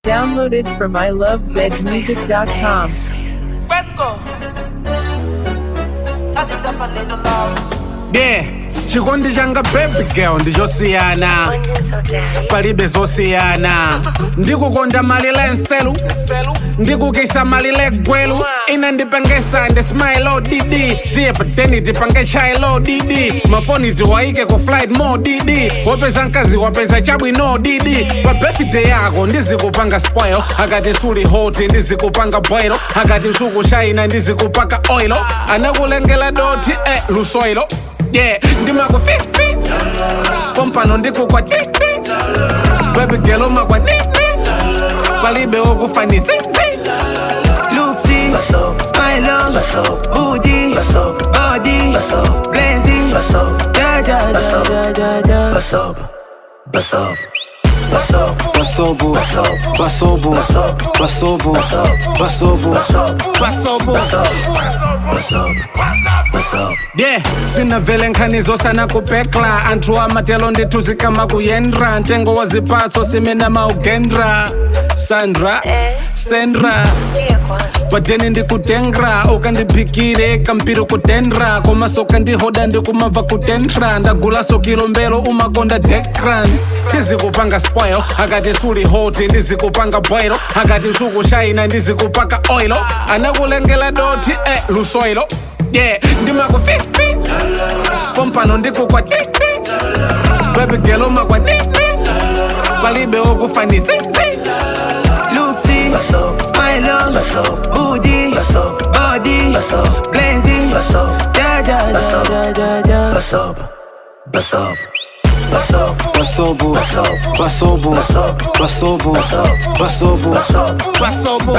Downloaded from ilovezmusic.com. Record. Turn it up a little loud. yeah chikondi changa baby girl ndichosiyana palibe zosiyana ndikukonda malile nselu ndikukisa malile gwelu ina ndipengesa ndi smile odidi tiye pateni tipange chailo didi mafoni tiwaike ku flight mo didi wapeza mkazi wapeza chabwino didi pa birthday yako ndizikupanga spoil akati suli hoti ndizikupanga boilo akati sukushaina ndizikupaka oilo anakulengela doti eh, lusoilo yeah ndimakufifi pompano ndikukwatiti baby girl umakwanini palibe okufanisizi Luxy, smile on, booty, body, blazing, da da da da da da. Basobo, basobo, basobo, basobo, pasobo yeah sinavele nkhanizo sana kupekla anthu amatelo ndithuzikama kuyendra ntengo wa zipatso simena maugendra sandra sendra padeni ndikutengra ukandiphikire kampiri kutendra komaso kandihoda ndikumabva kutendra ndagulaso kilombero umakonda dekran ndizikupanga spoil akati suli hoti ndizikupanga boilo akati sukushaina ndizikupaka oilo anakulengela doti eh, lusoilo yeah ndimakufifi pompano ndikukwatiti baby girl umakwanini palibe okufanisizi Luxy, smile on, booty, body, blazing, da da da da da da. basobo, basobo, basobo, basobo, pasobo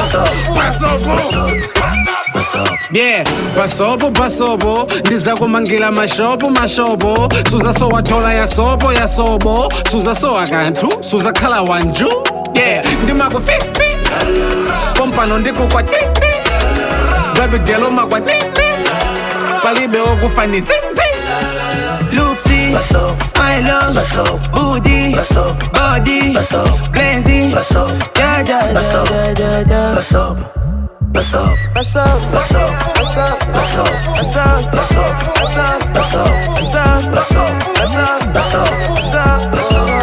pasobo yeah pasobo pasobo ndizakumangira mashopo mashopo suzasowathola yasopo yasobo suzasowa kanthu suzakhala wanju yeah ndimakufifi pompano ndikukwatiti baby girl umakwanini palibe okufanisizi Luxy, smile on, booty, body, blazing, da da da da da da. What's up? What's up? What's up? What's up? What's up? What's up? What's up? What's up? What's up? What's up? What's up? What's up? What's up?